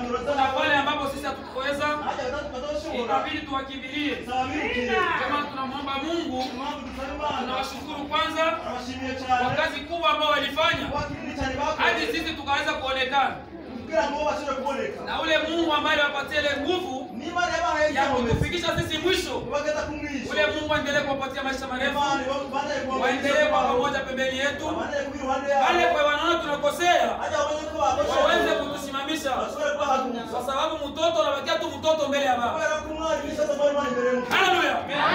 tunaweza na pale ambapo sisi hatukuweza haja watatu batoshobora ikabidi tuwakimbilie. zabirukire Kama tunamwomba Mungu, impamvu dusaba imana tunawashukuru kwanza abashimiye kwa cyane kazi kubwa ambao walifanya kuba kinini cyane hadi bakoze sisi tukaweza kuonekana, kugira ngo bashobore kuboneka na ule Mungu ambaye aliwapatia ile nguvu n'imana yabahaye ya icyomezi kutufikisha sisi mwisho, kubageza ku mwisho ule Mungu aendelee kuwapatia maisha marefu, imana ibandanye kuba waendelee kwa pamoja pembeni yetu, abandanye kuba iruhande pale yabo kwa wanaona tunakosea haja babone ko bakoshe waweze kutusimamisha, bashobore kubahaguruza kwa sababu mtoto anabakia tu mtoto mbele ya baba. kubera ko umwana imisozi amara imana imbere y'umuntu Haleluya!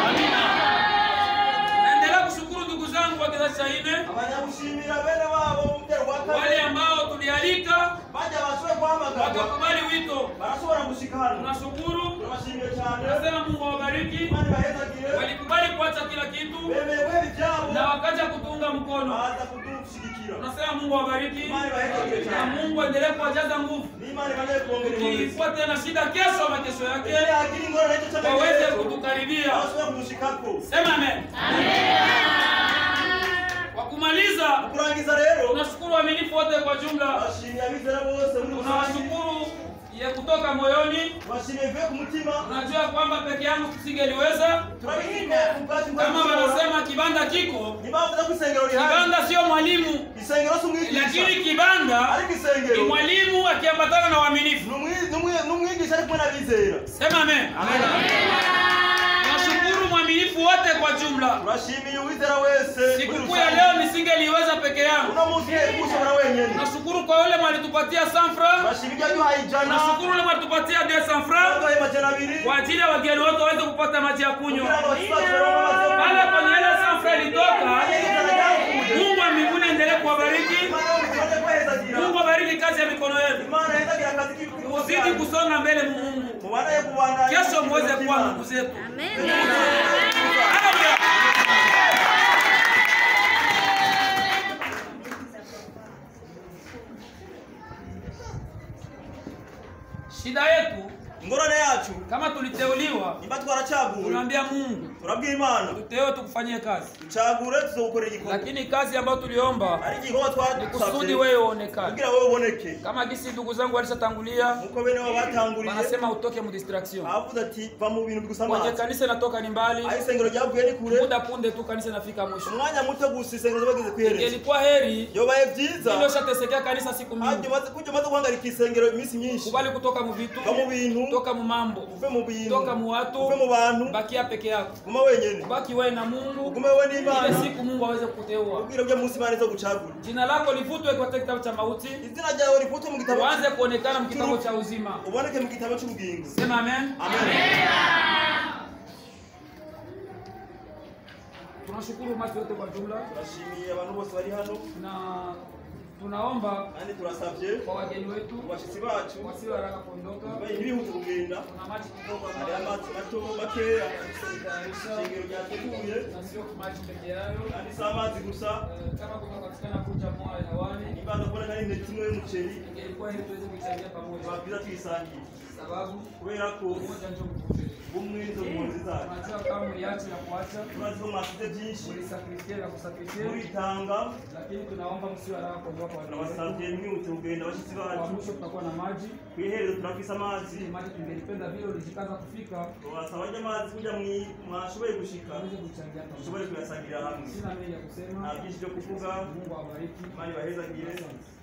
Naendelea kushukuru ndugu zangu wa kizazi cha nne, abanyamushimira bene wabo mu mutero wa wale kane ambao tulialika bajya bashobore guhamagarwa wakakubali wito, barashobora gushika hano tunashukuru. turabashimiye cyane Nasema Mungu awabariki, imana ibahezagire walikubali kuacha kila kitu bemeye guhera ibyabo na wakaja kutunga mkono. baza kudushyigikira Tunasema Mungu awabariki imana ibahezagire na cyane Mungu aendelee kuwajaza nguvu, n'imana ibane kuongera inkomezi ukiikuwa tena shida kesho ama kesho yake iyo yagira ingorane icyo waweze cy'amaherezo kutukaribia. bashobora kudushikako Sema amen. Kwa kumaliza, kurangiza rero tunashukuru waaminifu wote kwa jumla, bashimiye abizera bose muri rusange tunawashukuru ya kutoka moyoni. bashimiye bivuye ku mutima Tunajua kwamba peke yangu tusingeliweza, turabishimiye ku bwacu kama bw'abishobora wanasema kibanda kiko, ntibavuze ko isengero rihari kibanda sio mwalimu, isengero si umwigisha lakini kibanda ariko ni isengero mwalimu akiambatana na waaminifu. ni umwi- ni umwi- ni umwigisha ari kumwe n'abizera Sema amen. Tunashukuru mwaminifu wote kwa jumla. turashimiye uwizera wese muri Sikukuu ya rusange. leo nisingeliweza peke yangu. uno munsi ushobora wenyine Tunashukuru kwa yule mwalitupatia sanfra, turashima ibyo yaduhaye ijana tunashukuru yule mwalitupatia de sanfra yaduhaye majana abiri kwa ajili ya wageni wote waweze kupata maji ya kunywa. kugira ngo basibaze bamaze Pale kwenye ile sanfra ilitoka, Mungu wa mbinguni endelee kuwabariki. Mungu abariki kazi ya mikono yenu. Muzidi kusonga mbele mu Mungu. Kesho muweze kuwa ndugu zetu. Haleluya. Shida yetu ingorane yacu kama tuliteuliwa, nimba twaracaguwe tunaambia Mungu turabwira imana tutewe tukufanyie kazi, ducagure tuzogukorera igikorwa lakini kazi ambayo tuliomba ari igikorwa ni kusudi twadusabye wewe uonekane, kugira wowe uboneke kama gisi ndugu zangu walishatangulia nkuko bene wabo batanguriye wanasema utoke mu distraction. avuze ati va mu bintu Kwenye bigusamaza kanisa inatoka ni mbali, aho isengero ryavuye ni kure muda punde tu kanisa inafika mwisho. umwanya muto gusa isengero bageze kwihereza Ingelikuwa heri yobaye byiza ndio shatesekea kanisa siku hajya mingi, umaze kujya umaze guhagarika isengero iminsi myinshi kubali kutoka mu vitu, va mu bintu toka mu mambo, uve mu bintu toka mu watu, uve mu bantu bakia peke yako, guma wenyene baki wewe na Mungu, ugume wowe ile n'imana siku Mungu aweze kukuteua. ubwira byo munsi imana izo gucagura Jina lako livutwe katika kitabu cha mauti, izina ryawe rivutwe mu gitabo uanze kuonekana mu kitabu cha uzima. uboneke mu gitabo cy'ubugingo Sema amen. amen Tunashukuru umati wote kwa jumla turashimiye abantu bose bari hano na tunaomba kandi turasabye kwa wageni wetu abashyitsi bacu wasiwe haraka kuondoka. bayi ntibihute kugenda Kuna maji kidogo hari ambayo amazi mato makeya tunatayarisha isengero ryateguye na sio maji peke yayo. kandi si amazi gusa Eh, Kama kunapatikana kuja moyo hewani, nibanza kuboneka n'intete imwe y'umuceri ingelikuwa heri tuweze kuichangia pamoja, biba byiza tuyisangiye sababu kubera ko umoja ndio nguvu zetu. bumwe nizo mpunzi zacu Tunajua kama mliacha na kuacha, turazi ko mwasize byinshi mlisakrifia na kusakrifia, muritanga lakini tunaomba msiwe haraka kuondoka kwa wageni wetu. turabasabye mwihute kugenda abashyitsi Kwa bacu mwisho tutakuwa na maji ku iherezo turafise amazi ili maji tungelipenda vile ulijikaza kufika wasaba ajya amazi kugira mwi- mwashoboye gushika tuweze kuchangia pamoja. dushobore kuyasangirira hamwe Sina mengi ya kusema. nta byinshi byo kuvuga Mungu awabariki. imana ibahezagire Asante.